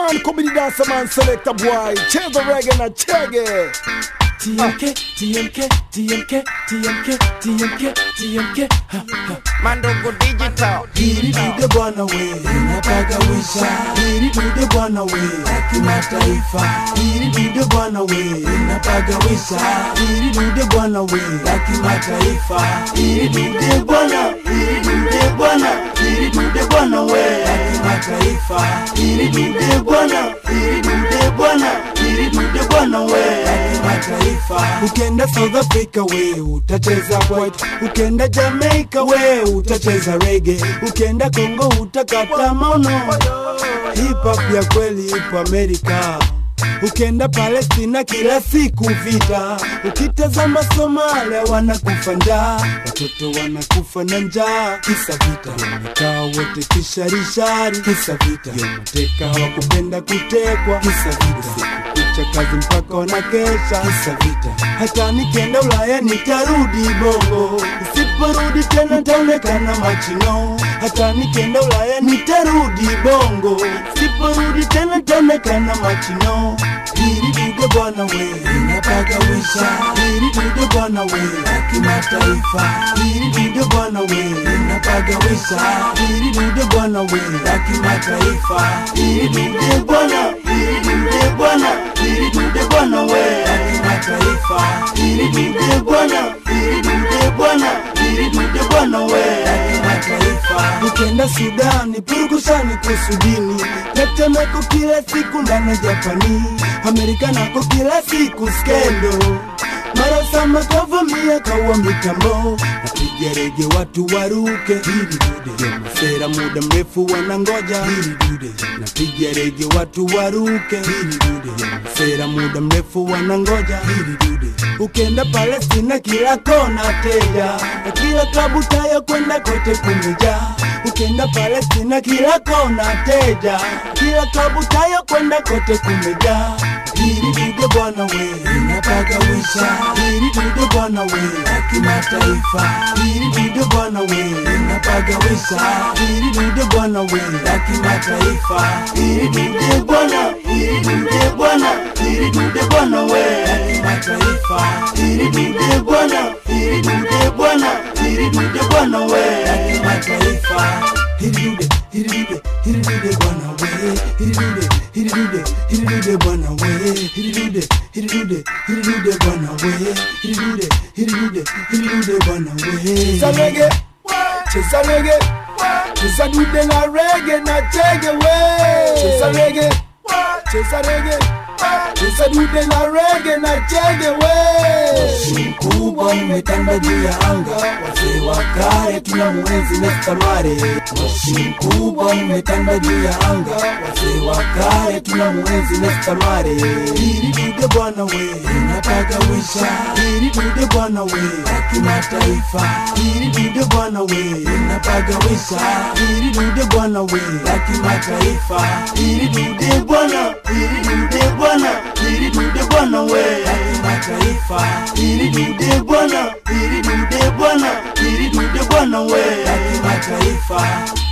man, come the dancer man, select a boy. Cheza reggae na chege. TMK, TMK, TMK, TMK, TMK, TMK. Ha, ha. Mandogo Digital. Hili dude bwana we, inapagawisha. Hili dude bwana we, la kimataifa. Hili dude bwana we, inapagawisha. Hili dude bwana we, la kimataifa. Hili dude bwana, hili dude bwana, hili dude bwana we, la kimataifa. Hili dude bwana, hili dude bwana, hili dude bwana we, la kimataifa. Ukenda South Africa we, utacheza white. Ukenda Jamaica we, utacheza reggae. Ukenda Kongo utakata maono. Hip hop ya kweli ipo Amerika. Ukenda Palestina kila siku vita, ukitazama Somalia wanakufa njaa, watoto wanakufa na njaa, kisa vita. Wamekaa wote kisharishari, kisa vita. Mateka hawakupenda kutekwa, kisa vita. Kucha kazi mpaka wanakesha, kisa vita. Hata nikienda Ulaya nitarudi Bongo, usiporudi tena nitaonekana machino. Hata nikienda Ulaya nitarudi Bongo, usiporudi tena nitaonekana machino. Hili dude bwana we, inapagawisha. Hili dude bwana we, la kimataifa. Hili dude bwana we, inapagawisha. Hili dude bwana we, la kimataifa. Hili dude bwana, hili dude bwana, hili dude bwana we, la kimataifa. Hili dude bwana, hili dude bwana, hili dude bwana we, la kimataifa. Ukenda Sudani, purukushani kusudini, tetemeko kila siku ndani ya Japani, Amerika nako kila siku skendo mara sama kavamia kawa mitambo napiga rege watu waruke hili dude masera muda mrefu wanangoja hili dude napiga rege watu waruke hili dude masera muda mrefu wanangoja hili dude ukenda Palestina kila kona teja na kila klabu tayo kwenda kote kumejaa ukenda Palestina kila kona teja kila klabu tayo kwenda kote kumejaa hili dude bwana we inapagawisha hili dude bwana we la kimataifa hili dude bwana we inapagawisha hili dude bwana we la kimataifa hili dude bwana hili dude bwana hili dude bwana we la kimataifa hili dude bwana hili dude bwana hili dude bwana we la kimataifa hili dude hili dude hili dude bwana we hili dude hili dude hili dude bwana we hili dude hili dude hili dude bwana we hili dude hili dude hili dude bwana we Cheza reggae, cheza reggae, cheza dude na reggae na chege we. Cheza reggae, cheza reggae, cheza dude na reggae na chege we. mkubwa umetanda juu ya anga, wazee wa kale tuna mwenzi Mr. Mare. Moshi mkubwa umetanda juu ya anga, wazee wa kale tuna mwenzi Mr. Mare. Hili dude bwana we, inapagawisha. Hili dude bwana we, la kimataifa. Hili dude bwana we, inapagawisha. Hili dude bwana we, la kimataifa. Hili dude bwana, hili dude bwana, hili dude bwana we, la kimataifa. Hili dude bwana, hili dude bwana, hili dude bwana we, la kimataifa.